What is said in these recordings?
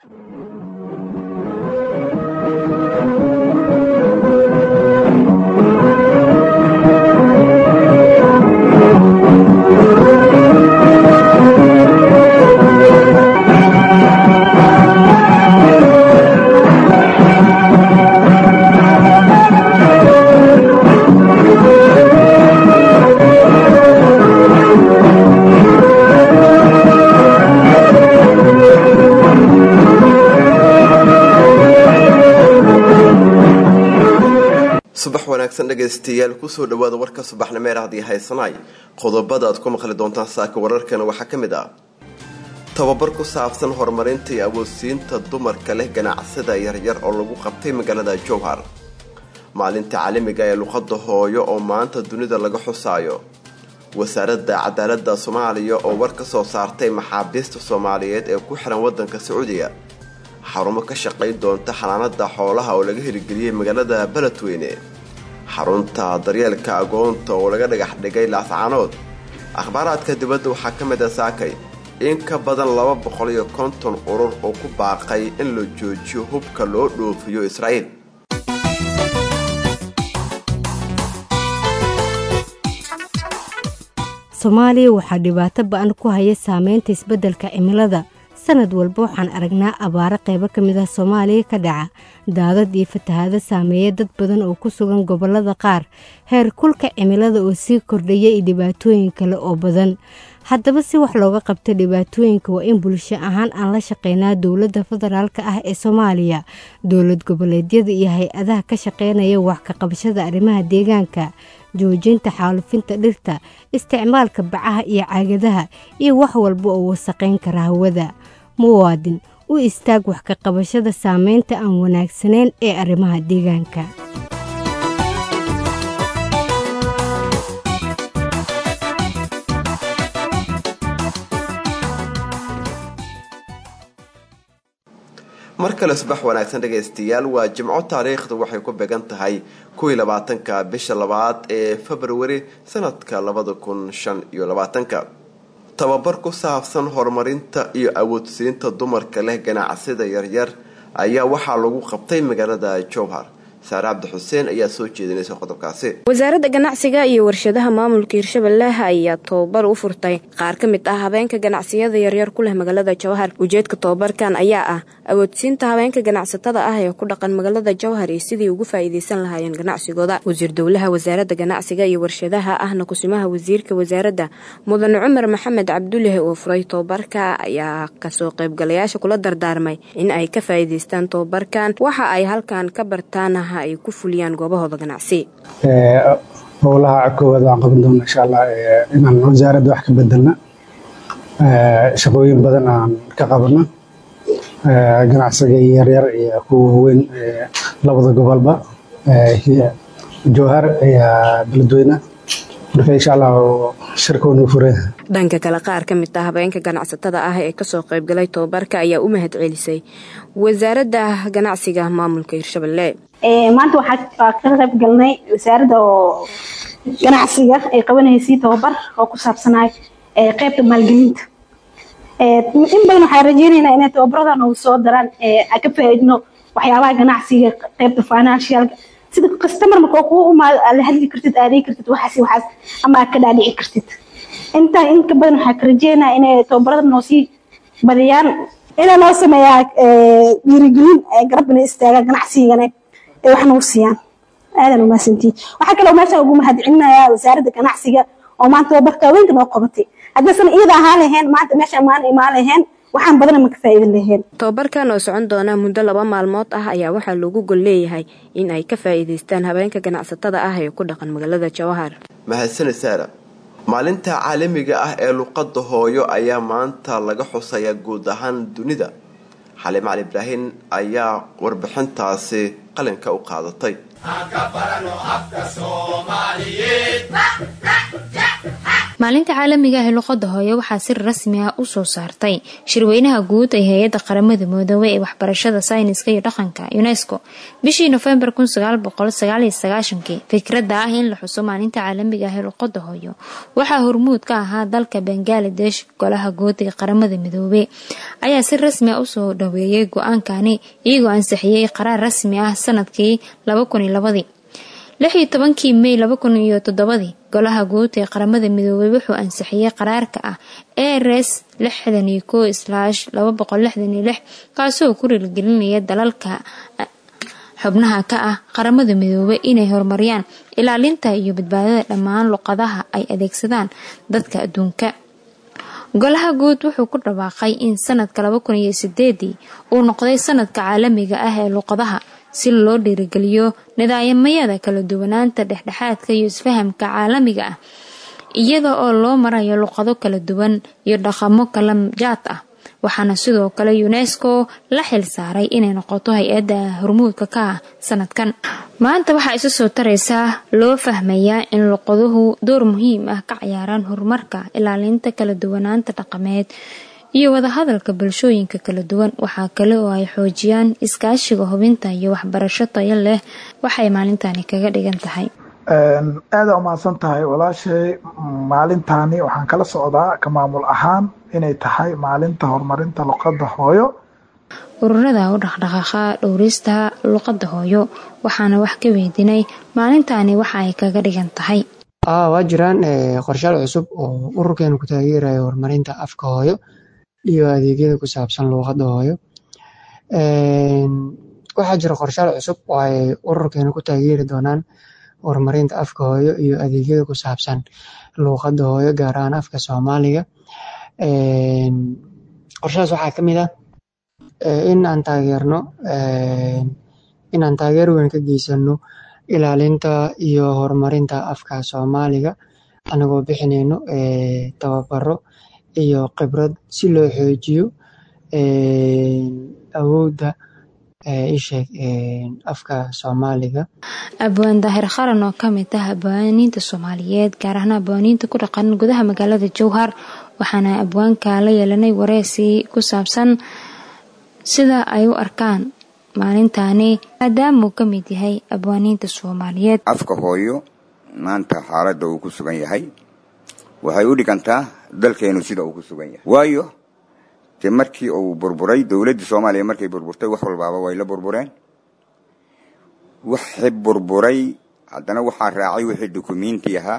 subax wanaagsan dhegaystayaal kusoo dhawaada warka subaxnimeer haddii haysanay qodobada aad ku maqli doontaan saaka wararkana waxaa ka mid ah tababar ku saabsan horumarinta iyo awoodsiinta dumarka leh ganacsada yaryar oo lagu qabtay magaalada jowhar maalinta caalamiga ee luqada hooyo oo maanta dunida laga xusaayo wasaaradda cadaalada soomaaliya oo war ka soo saartay maxaabiista soomaaliyeed ee ku xiran wadanka sacuudiga xarumo ka shaqayn doonta xanaanada xoolaha oo laga hirgeliyey magaalada beledweyne xarunta daryeelka agoonta oo laga dhagax dhigay laascaanood akhbaaraadka dibadda waxaa ka mid a saakay in ka badan laba boqol iyo konton urur oo ku baaqay in la joojiyo hubka loo dhoofiyo israa'iil soomaaliya waxaa dhibaato ba-an ku haya saameynta isbeddelka cimilada sanad walba waxaan aragnaa abaaro qaybo ka mid ah soomaaliya ka dhaca daadad iyo fatahaado saameeya dad badan oo ku sugan gobollada qaar heer kulka cimilada oo sii kordhaya iyo dhibaatooyin kale oo badan haddaba si wax looga qabto dhibaatooyinka waa in bulsho ahaan aan la shaqeynaa dowladda federaalka ah ee soomaaliya dowlad goboleedyada iyo hay-adaha ka shaqeynaya wax ka qabashada arrimaha deegaanka joojinta xaalufinta dhirta isticmaalka bacaha iyo caagadaha iyo wax walba oo wasaqayn kara hawada muwaadin u istaag wax ka qabashada saameynta aan wanaagsanayn ee arrimaha deegaanka mar kale subax wanaagsan dhegaystayaal waa jimco taariikhda waxay ku beegan tahay kuwii labaatanka bisha labaad ee februari sanadka labada kun shan iyo labaatanka tababar ku saabsan horumarinta iyo awoodsiinta dumarka leh ganacsida yaryar ayaa waxaa lagu qabtay magaalada jowhar saare cabdi xuseen ayaa soo jeedinaysa qodobkaasi wasaaradda ganacsiga iyo warshadaha maamulka hirshabelle ayaa tobabar u furtay qaar ka mid ah habeenka ganacsiyada yaryar ku leh magaalada jowhar ujeedka tobabarkan ayaa ah awoodsiinta habeenka ganacsatada ah ee ku dhaqan magaalada jowhar iyo sidii ugu faa'iideysan lahaayeen ganacsigooda wasiir dowlaha wasaaradda ganacsiga iyo warshadaha ahna kusimaha wasiirka wasaaradda mudan cumar maxamed cabdullahi oo furay tobabarka ayaa kasoo qaybgalayaasha kula dardaarmay in ay ka faa'iideystaan tobabarkan waxa ay halkan ka bartaan ay ku fuliyaan goobahooda ganacsi howlaha koowaad waan qaban doona insha allah inaan wasaaradda wax ka bedelna shaqooyin badan aan ka qabano ganacsiga yaryar iyo kuwa waaweyn labada gobolba jowhar iyo beledweyne marka insha allah shirkoonu fure dhanka kale qaar ka mid ah habeenka ganacsatada ah ee kasoo qaybgalay tobabarka ayaa u mahad celisay wasaaradda ganacsiga maamulka hirshabelle maanta waxaa ka qayb galnay wasaaradda oo ganacsiga ay qabanaysay tobabar oo ku saabsanay qeybta maalgelinta in badan waxaan rajeynaynaa inay tababaradan ugu soo daraan ka faa'iidno waxyaabaha ganacsiga qeybta financialka sida customer marka kuu umaado aad la hadli kartid aadey kartid waxaas waxaas ama aad ka dhaadhici kartid intaa in ka badan waxaa ka rajeynaa inay tababarada noo sii badiyaan inaa noo sameeyaa dhiirigelin garabina istaagaa ganacsigana ee wax nagu siiyaan aadan umahadsantiin waxaa kaloo meesha ugu mahadcelinayaa wasaaradda ganacsiga oo maanta tababarka haweenka noo qabatay haddaysan iyada ahaan lahayn maanta meesha maan imaan lahayn waxaan badana ma ka faa'iidin lahayn tobabarkan oo socon doona muddo laba maalmood ah ayaa waxaa loogu gol leeyahay in ay ka faa'iidaystaan habeenka ganacsatada ah ee ku dhaqan magaalada jawahar mahadsani saara maalinta caalamiga ah ee luqadda hooyo ayaa maanta laga xusayaa guud ahaan dunida xaliim cali ibraahin ayaa warbixintaasi qalinka u qaadatay maalinta caalamiga ah ee luqada hooyo waxaa si rasmi ah usoo saartay shirweynaha guud ee hay-adda qaramada midoobey ee waxbarashada sayniska iyo dhaqanka unesco bishii nofembar fikrada ah in la xuso maalinta caalamiga ah ee luqada hooyo waxaa hormuud ka ahaa dalka bangaladesh golaha guud ee qaramada midoobey ayaa si rasmi ah usoo dhaweeyay go-aankani iyagoo ansixiyey qaraar rasmi ah sanadkii lixii tobankii mey laba kun iyo toddobadii golaha guud ee qaramada midoobey wuxuu ansixiyey qaraarka ah rs lixdan iyo ko slaash laba boqol lixdan iyo lix kaasoo ku riilgelinaya dalalka xubnaha ka ah qaramada midoobey inay horumariyaan ilaalinta iyo badbaadada dhammaan luqadaha ay adeegsadaan dadka adduunka golaha guud wuxuu ku dhawaaqay in sanadka laba kun iyo sideedii uu noqday sanadka caalamiga ah ee luqadaha si loo dhiirigeliyo nidaamyada kala duwanaanta dhexdhexaadka iyo isfahamka caalamiga ah iyada oo loo marayo luqado kala duwan iyo dhaqamo kala jaad ah waxaana sidoo kale unesco la xil saaray inay noqoto hay-adda hormuudka ka ah sanadkan maanta waxaa isu soo taraysaa loo fahmayaa in luqaduhu door muhiim ah ka ciyaaraan horumarka ilaalinta kala duwanaanta dhaqameed iyo wadahadalka bulshooyinka kala duwan waxaa kale oo ay xoojiyaan iskaashiga hubinta iyo waxbarasho tayo leh waxay maalintani kaga dhigan tahay aada umahadsan tahay walaashay maalintani waxaan kala socdaa ka maamul ahaan inay tahay maalinta horumarinta luqada hooyo ururada u dhaqdhaqaaqa dhowrista luqada hooyo waxaana wax ka weydiinay maalintani waxa ay kaga dhigan tahay waa jiraan qorshaal cusub oo ururkeenu ku taageerayo horumarinta afka hooyo iyo adeegyada ku saabsan luuqada hooyo waxaa jira qorshaal cusub oo ay ururkeenu ku taageeri doonaan horumarinta afka hooyo iyo adeegyada ku saabsan luuqada hooyo gaar ahaan afka soomaaliga qorshahaas waxaa kamid ah in aan taageerno inaan taageer weyn ka geysano ilaalinta iyo horumarinta afka soomaaliga anagoo bixinayno tababaro iyo khibrad si loo xoojiyo awoodda isheeg afka soomaaliga abwaan daahir qaran oo kamid ah abwaaniinta soomaaliyeed gaar ahaan abwaaniinta ku dhaqan gudaha magaalada jowhar waxaana abwaanka la yeelanay wareysi ku saabsan sida ay u arkaan maalintani maadaamauu ka mid yahay abwaaniinta soomaaliyeed afka hooyo maanta xaaladda uu ku sugan yahay waxay u dhigantaa dalkeenu sida uu ku sugan yahay waayo dee markii uu burburay dowladdii soomaaliya markay burburtay wax walbaaba way la burbureen waxi burburay haddana waxaa raacay wixii dukumiinti ahaa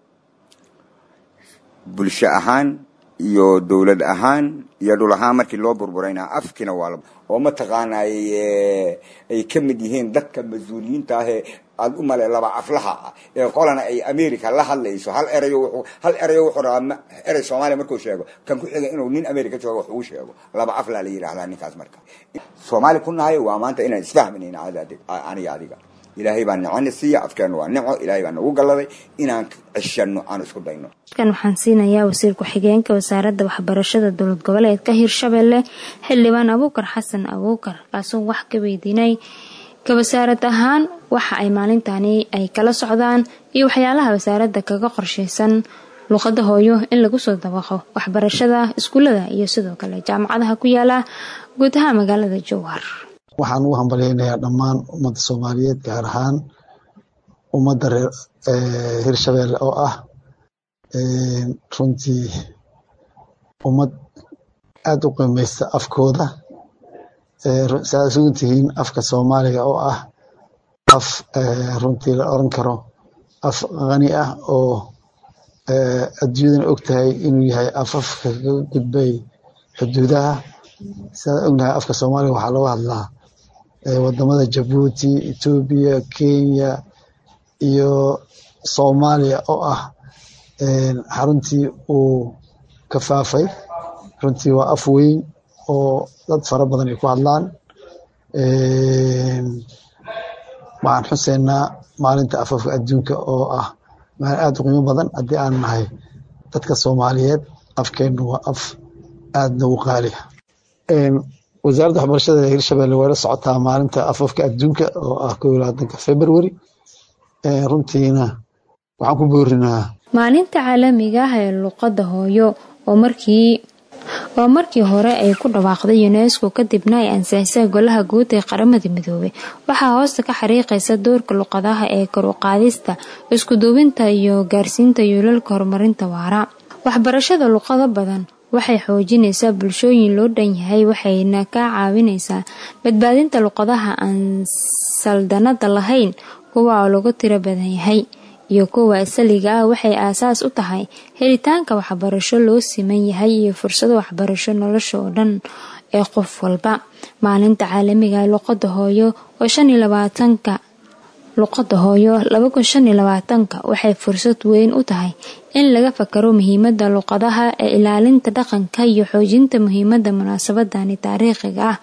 bulsho ahaan iyo dowlad ahaan iyo dhul ahaan markii loo burburayna afkiina waa oo mataqaana ay ka mid yihiin dadka mas-uuliyiinta ahee aada u male laba aflaha ah ee qolana ay america la hadlayso hal erayo hal erayo wuxuu rabaa erey soomaaliya markuu sheego kan ku xiga inuu nin america joogo wax ugu sheego laba aflaa la yidhaahdaa ninkaas marka soomaali ku nahay waa maanta inaan isfahmanayna aniga adiga ilaahay baa nicona siiya afkeenu waa nico ilaahay baa nagu galladay inaan ceshano aan isku dayno kan waxaan siinayaa wasiir ku-xigeenka wasaaradda waxbarashada dowlad goboleedka hirshabelle xildhibaan abuukar xasan abuukar kaasoo wax ka weydiinay ka wasaarad ahaan waxa ay maalintani ay kala socdaan iyo waxyaalaha wasaaradda kaga qorsheysan luuqada hooyo in lagu soo dabaqo waxbarashada iskuullada iyo sidoo kale jaamacadaha ku yaala guud ahaan magaalada jowhar waxaan ugu hambalyaynayaa dhammaan ummadda soomaaliyeed gaar ahaan ummadda reer hirshabelle oo ah runtii ummad aada u qiimeysta afkooda saad sugan tihiin afka soomaaliga oo ah af runtii la oran karo af qani ah oo adduunyadana og tahay inuu yahay afafka kaga gudbay xuduudaha sidaad ognahay afka soomaaliga waxaa looga hadlaa wadamada jabuuti etoobiya kenya iyo soomaaliya oo ah xaruntii uu ka faafay runtii waa af weyn oo dad fara badan ay ku hadlaan waxaan xuseynaa maalinta afafka adduunka oo ah maalin aada u qiimo badan haddii aan nahay dadka soomaaliyeed afkeennu waa af aada nagu qaaliya wasaaradda waxbarashada ee hirshabelle way la socotaa maalinta afafka adduunka oo ah kow iyo labaatanka february runtiina waxaan ku boorinaa maalinta caalamiga ah ee luqadda hooyo oo markii oo markii hore ay ku dhawaaqday unesco kadibna ay ansixisay golaha guud ee qaramada midoobay waxaa hoosta ka xariiqaysa doorka luqadaha ee kor u qaadista iskuduubinta iyo gaarsiinta yoolalka horumarinta waara waxbarashada luqado badan waxay xoojinaysaa bulshooyin loo dhan yahay waxayna ka caawinaysaa badbaadinta luqadaha aan saldanada lahayn kuwa oo lagu tiro badan yahay iyo kuwa asaliga ah waxay aasaas u tahay helitaanka waxbarasho loo siman yahay iyo fursado waxbarasho nolosha oo dhan ee qof walba maalinta caalamiga ee luqada hooyo oo shan iyo labaatanka luqada hooyo laba kun shan iyo labaatanka waxay fursad weyn u tahay in laga fakaro muhiimada luqadaha ee ilaalinta dhaqanka iyo xoojinta muhiimada munaasabadani taariikhiga ah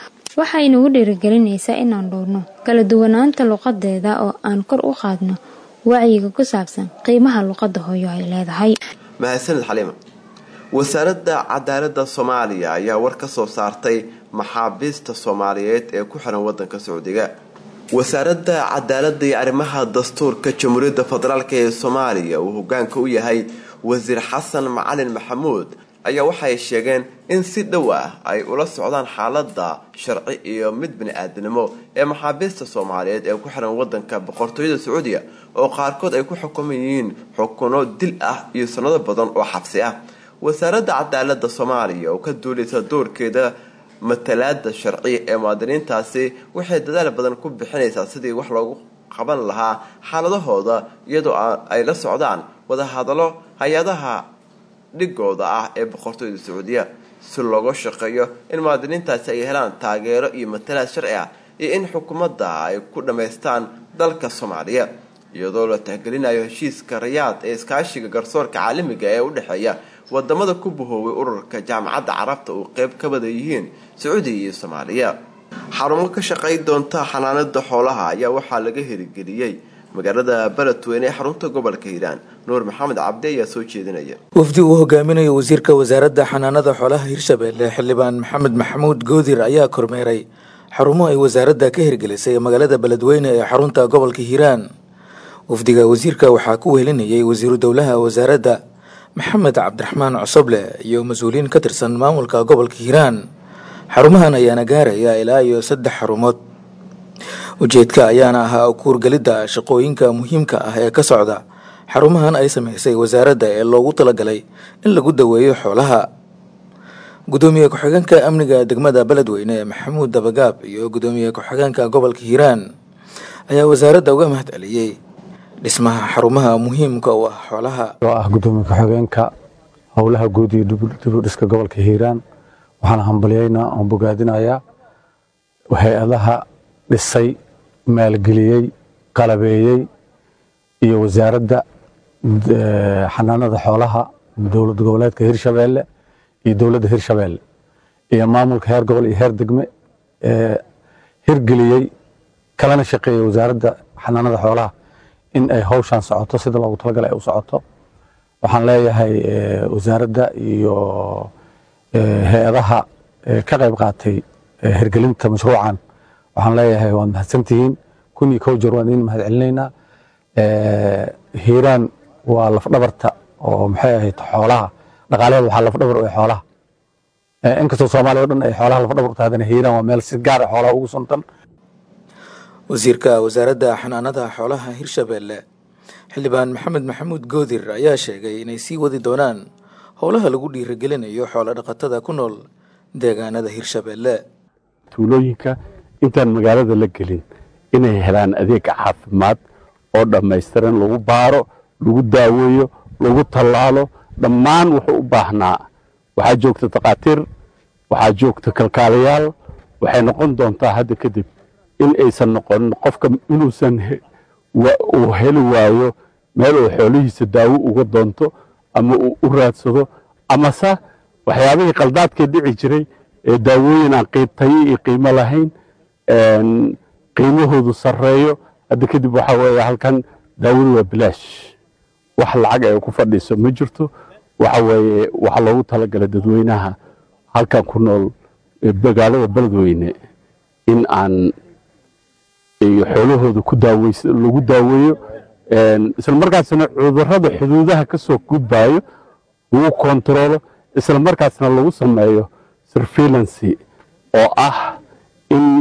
waxay nagu dhiirigelinaysaa inaan dhowrno kala duwanaanta luqadeeda oo aan kor u qaadno wacyiga ku saabsan qiimaha luqada hooyo ay leedahay mahadsanid xaliima wasaaradda cadaalada soomaaliya ayaa war ka soo saartay maxaabiista soomaaliyeed ee ku xiran wadanka sacuudiga wasaaradda cadaalada iyo arrimaha dastuurka jamhuuriyadda federaalk ee soomaaliya uu hogaanka u yahay wasiir xasan macalin maxamuud ayaa waxay sheegeen in si dhow ah ay ula socdaan xaalada sharci iyo mid bani-aadnimo ee maxaabiista soomaaliyeed ee ku xiran wadanka boqortooyada sacuudiya oo qaarkood ay ku xukuman yihiin xukuno dil ah iyo sanado badan oo xabsi ah wasaaradda cadaalada soomaaliya oo ka duulaysa doorkeeda matalaada sharci ee muwaadiniintaasi waxay dadaal badan ku bixinaysaa sidii wax loogu qaban lahaa xaaladahooda iyadoo ay la socdaan wadahadallo hay-adaha dhigooda ah ee boqortooyada sacuudiya si looga shaqeeyo in muwaadiniintaasi ay helaan taageero iyo matalaad sharci ah iyo in xukuumadda ay ku dhammaystaan dalka soomaaliya iyadoo la tixgelinayo heshiiska rayaad ee iskaashiga garsoorka caalamiga ee u dhexeeya wadamada ku bahoobay ururka jaamacadda carabta uu qeyb ka wada yihiin sacuudiya iyo soomaaliya xarumo ka shaqay doonta xanaanada xoolaha ayaa waxaa laga herigeliyey magaalada beledweyne ee xarunta gobolka hiiraan nuur maxamed cabdi ayaa soo jeedinaya wafdi uu hogaaminayo wasiirka wasaaradda xanaanada xoolaha hirshabelle xildhibaan maxamed maxamuud goodir ayaa kormeeray xarumo ay wasaaradda ka hirgelisay magaalada beledweyne ee xarunta gobolka hiiraan wafdiga wasiirka waxaa ku wehelinayay wasiiru dowlaha wasaaradda maxamed cabdiraxmaan cosoble iyo mas-uuliyiin ka tirsan maamulka gobolka hiiraan xarumahan ayaana gaaraya ilaa iyo saddex xarumood ujeedka ayaana ahaa kuurgelidda shaqooyinka muhiimka ah ee ka socda xarumahan ay sameysay wasaaradda ee loogu talagalay in lagu daweeyo xoolaha gudoomiye ku-xigeenka amniga degmada beledweyne maxamuud dabagaab iyo gudoomiye ku-xigeenka gobolka hiiraan ayaa wasaaradda uga mahad celiyey dhismaha xarumaha muhiimka u ah xoolaha oo ah gudoomiye ku-xigeenka howlaha guud iyo dibudhiska gobolka hiiraan waxaan hambalyaynaa oon bogaadinayaa hay-adaha dhisay maalgeliyey qalabeeyey iyo wasaaradda xanaanada xoolaha dowlad goboleedka hirshabeelle iyo dowladda hirshabeelle iyo maamulka heer gobol iyo heer degme ee hirgeliyey kalana shaqeeyey wasaaradda xanaanada xoolaha in ay howshan socoto sida loogu talagalay ay u socoto waxaan leeyahay wasaaradda iyo hay-adaha ka qayb qaatay hirgelinta mashruucan waxaan leeyahay waad mahadsantihiin kun iyo kow jeer waan idin mahad celinaynaa hiiraan waa lafdhabarta oo maxay ahayd xoolaha dhaqaalaheeda waxaa lafdhabar u xoolaha inkastoo soomaaliya o dhan ay xoolaha lafdhabar u tahdana hiiraan waa meel si gaar a xoolaha ugu suntan wasiirka wasaaradda xanaanada xoolaha hirshabelle xildhibaan maxamed maxamuud goodir ayaa sheegay inay sii wadi doonaan howlaha lagu dhiirigelinayo xoolo dhaqatada ku nool deegaanada hirshabelle tuulooyinka intaan magaalada la gelin inay helaan adeeg caafimaad oo dhammaystiran lagu baaro lagu daaweeyo lagu tallaalo dhammaan wuxuu u baahnaa waxaa joogta takhaatiir waxaa joogta kalkaalayaal waxay noqon doontaa hadda kadib in aysan noqonin qofka inuusan uu heli waayo meel uu xoolihiisa daawo uga doonto ama uu u raadsado amase waxyaabihii qaldaadkee dhici jiray ee daawooyin aan tayo iyo qiimo lahayn qiimahoodu sarreeyo hadda kadib waxaa weeye halkan daawadu waa bilaash wax lacag ay ku fadhiiso ma jirto waxa weeye waxaa loogu talagalay dadweynaha halkan ku nool magaalada beledweyne in aan iyo xoolahooda ku daaweys lagu daaweeyo isla markaasna cudurrada xuduudaha ka soo gudbayo lagu kontaroolo isla markaasna lagu sameeyo surveillancy oo ah in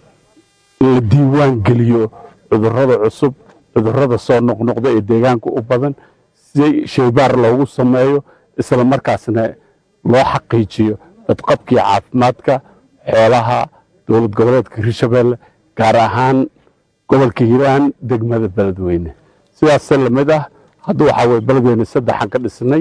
la diiwaan geliyo cudurrada cusub cudurrada soo noqnoqda ee deegaanka u badan si shaybaar loogu sameeyo isla markaasna loo xaqiijiyo badqabkii caafimaadka xoolaha dowlad goboleedka hirshabeelle gaar ahaan gobolka hiiraan degmada beledweyne sidaase lamid ah hadda waxaa weye beledweyne saddexaan ka dhisnay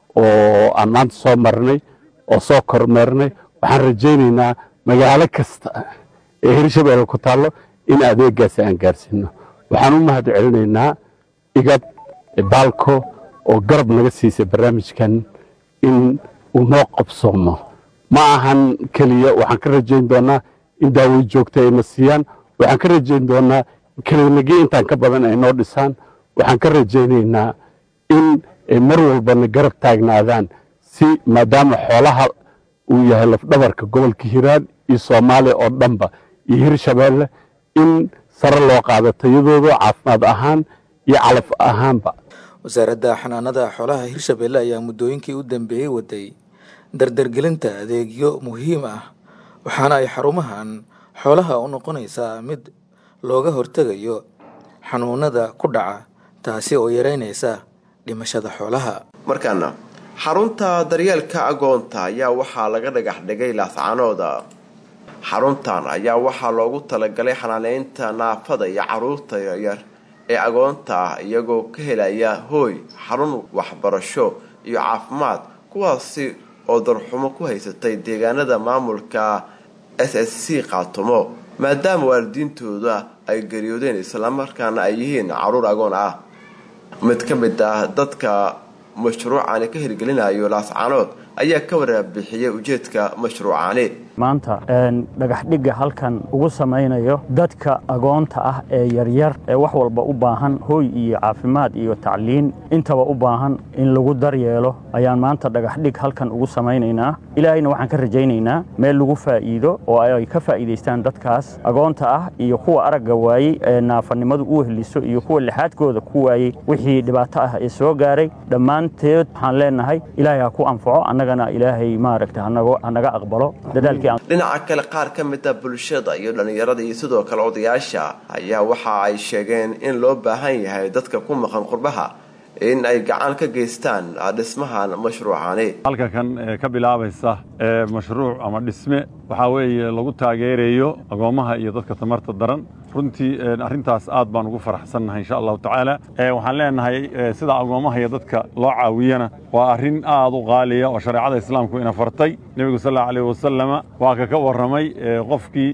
oo aan maanta soo marnay oo soo kormeernay waxaan rajaynaynaa magaalo kasta ee hirshabeelle ku taallo in adeegaasi aan gaarsiino waxaan u mahad celinaynaa igad baalko oo garab naga siisay barnaamijkan in uu noo qabsoomo ma ahan keliya waxaan ka rajayn doonaa in daaway joogta ayna siiyaan waxaan ka rajayn doonaa keliinagii intaan ka badan ay noo dhisaan waxaan ka rajaynaynaa in ay mar walbana garab taagnaadaan si maadaama xoolaha uu yahay lafdhabarka gobolka hiiraan iyo soomaaliya oo dhanba iyo hirshabeelle in sare loo qaado tayadooda caafimaad ahaan iyo calaf ahaanba wasaaradda xanaanada xoolaha hirshabeelle ayaa muddooyinkii u dambeeyey waday dardargelinta adeegyo muhiim ah waxaana ay xarumahan xoolaha u noqonaysaa mid looga hortegayo xanuunada ku dhaca taasi oo yareynaysa dhimashada xoolaha markaana xarunta daryeelka agoonta ayaa waxaa laga dhagax dhigay laascanooda xaruntan ayaa waxaa loogu talagalay xanaaneynta naafada iyo caruurta yaryar ee agoonta ah iyagoo ka helaya hooy xarun waxbarasho iyo caafimaad kuwaasi oo darxumo ku haysatay deegaanada maamulka s s c qaatumo maadaama waalidiintooda ay geriyoodeen islamarkaana ay yihiin caruur agoon ah mid ka mid ah dadka mashruucani ka hirgelinayo laascanood ayaa ka waraabixiyay ujeedka mashruucani maanta dhagaxdhigga halkan ugu samaynayo dadka agoonta ah ee yaryar ee wax walba u baahan hooy iyo caafimaad iyo tacliin intaba u baahan in lagu daryeelo ayaan maanta dhagaxdhig halkan ugu samaynaynaa ilaahayna waxaan ka rajaynaynaa meel lagu faa'iido oo ay ka faa'iidaystaan dadkaas agoonta ah iyo kuwa aragga waayey ee naafanimadu u heliso iyo kuwa lixaadkooda ku waayey wixii dhibaato ah ee soo gaaray dhammaanteed waxaan leenahay ilaahay ha ku anfaco annagana ilaahay maaragta hanaga aqbalo dadaal dhinaca kale qaar ka mid a bulshada iyo dhallinyarada iyo sidoo kale odayaasha ayaa waxa ay sheegeen in loo baahan yahay dadka ku maqan qurbaha in ay gacan ka geystaan dhismahan mashruucani halka kan ka bilaabaysa mashruuc ama dhisme waxaa weeye lagu taageerayo agoommaha iyo dadka tamarta daran runtii arrintaas aad baan ugu faraxsannahay insha allahu tacaala waxaan leenahay sida agoommaha iyo dadka loo caawiyana waa arrin aad u qaaliya oo shareecada islaamku ina fartay nebigu sal allahu alayh wasalama waa ka ka warramay qofkii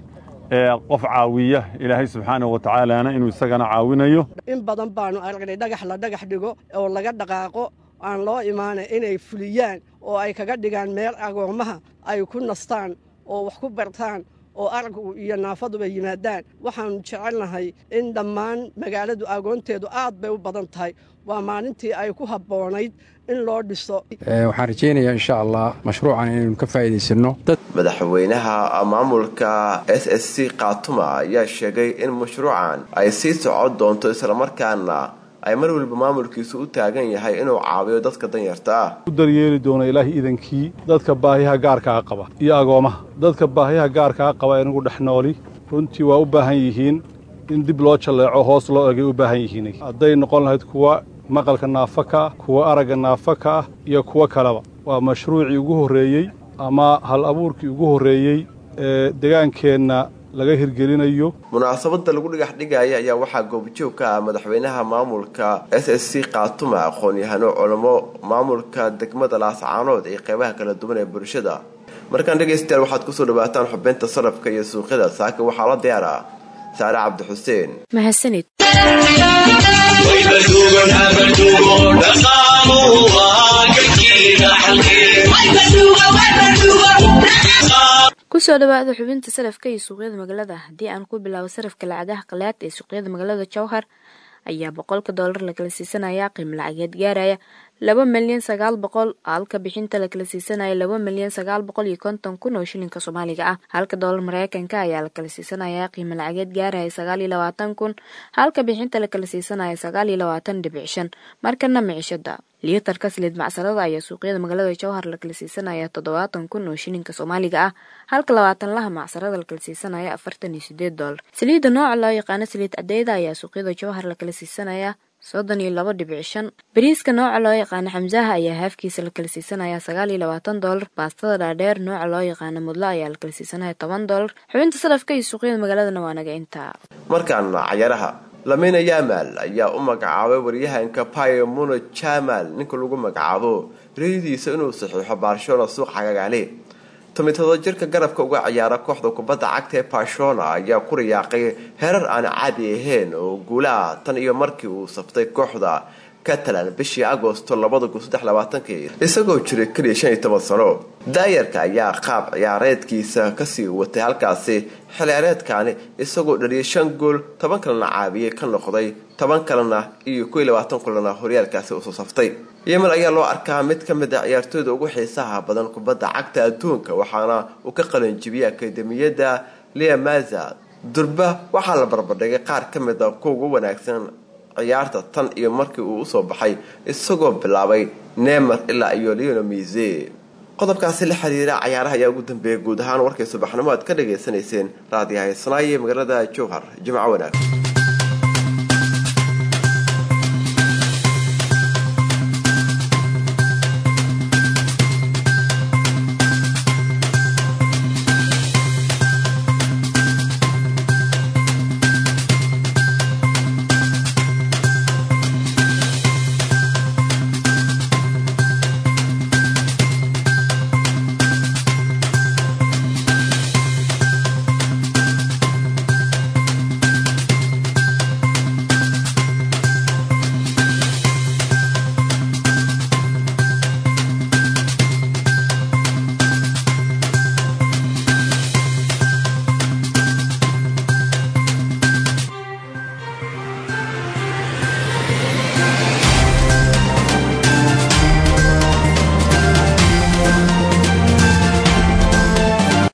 qof caawiya ilaahay subxaanahu wa tacaalana inuu isagana caawinayo in badan baanu aragnay dhagax la dhagax dhigo oo laga dhaqaaqo aan loo imaanay inay fuliyaan oo ay kaga dhigaan meel agoommaha ay ku nastaan oo wax ku bartaan oo araggu iyo naafaduba yimaadaan waxaannu jecelnahay in dhammaan magaaladu agoonteedu aad bay u badan tahay waa maalintii ay ku habboonayd in loo dhiso waxaan rajaynayaa insha allah mashruucan inaynu ka faa'iidaysanno madaxweynaha maamulka s s c kaatuma ayaa sheegay in mashruucan ay sii socon doonto islamarkaana ay mar waliba maamulkiisu u taagan yahay inuu caawiyo dadka danyarta ah u daryeeli doono ilaahay idankii dadka baahiyaha gaarkaa qaba iyo agoomaha dadka baahiyaha gaarkaa qaba ee nagu dhex nooli runtii waa u baahan yihiin in dib loo jalleeco hoos loo egay u baahan yihiin hadday noqon lahayd kuwa maqalka naafa ka ah kuwa aragga naafa ka ah iyo kuwo kaleba waa mashruucii ugu horreeyey ama hal abuurkii ugu horreeyey ee degaankeenna laga hirgelinayo munaasabada lagu dhigax dhigaya ayaa waxaa goobjoog ka ah madaxweynaha maamulka s s c kaatuma aqoon-yahano culamo maamulka degmada laascaanood iyo qeybaha kala duwan ee bulshada markaan dhegaystayaal waxaad kusoo dhawaataan xubinta sarafka iyo suuqyada saaka waxaa la diyaara saare cabdi xuseen mahadsanid kusoo dhawaada xubinta sarafka iyo suuqyada magaalada haddii aan ku bilaabo sarafka lacagaha qalaad ee suuqyada magaalada jowhar ayaa boqolka doolar lakala siisanayaa qiimo lacageed gaaraya laba milyan sagaal boqol halka bixinta la kala siisanaya laba milyan sagaal boqol iyo konton kun oo shilinka soomaaliga ah halka doolar mareykanka ayaa la kala siisanaya qiimo lacageed gaaraya sagaal iyo labaatan kun halka bixinta la kala siisanaya sagaal iyo labaatan dhibic shan markana micishada liitarka saliid macsarada ayaa suuqyada magaalada jowhar la kala siisanaya toddobaatan kun oo shilinka soomaaliga ah halka labaatan laha macsarada la kala siisanaya afartan iyo sideed doolar saliidda nooca loo yaqaano saliid cadeyda ayaa suuqyada jowhar la kala siisanaya soddon iyo laba dhibic shan bariiska nooca loo yaqaano xamsaha ayaa haafkiisa la kala siisanaya sagaal iyo labaatan doolar baastada dhaadheer nooca loo yaqaano mudlo ayaa la kala siisanaya toban doolar xubinta salafka iyo suuqyada magaaladana waa naga intaa markaana cayaaraha lamina yamal ayaa u magacaabay waryahanka payo muno jamal ninka lagu magacaabo riyadiisa inuu saxiixo barcelona suuq xagagaale tomitado jirka garabka uga ciyaara kooxda kubadda cagta ee barcelona ayaa ku riyaaqay herar aan caadi ahayn oo guulaha tan iyo markii uu saftay kooxda catalan bishii agosto isagoo jiray keliya shan iyo toban sano daayarka ayaa qaab ciyaareedkiisa kasii watay halkaasi xilciyaareedkani isagoo dhaliyay shan gool toban kalena caabiyey ka noqday toban kalena iyo koiy labaatan kulana horyaalkaasi usoo saftay yemen ayaa loo arkaa mid ka mid a ciyaartooyda ugu xiisaha badan kubadda cagta adduunka waxaana uu ka qalanjibiyay akademiyadda liamaza durba waxaa la barbardhigay qaar ka mid a kuwa ugu wanaagsan ciyaarta tan iyo markii uu usoo baxay isagoo bilaabay neymar ilaa iyo leono mise qodobkaasi la xiriira cayaaraha ayaa ugu dambeeyay guud ahaan warkay subaxnimo aad ka dhagaysanayseen raadiyaha isnaaye magaalada jowhar jimco wanaag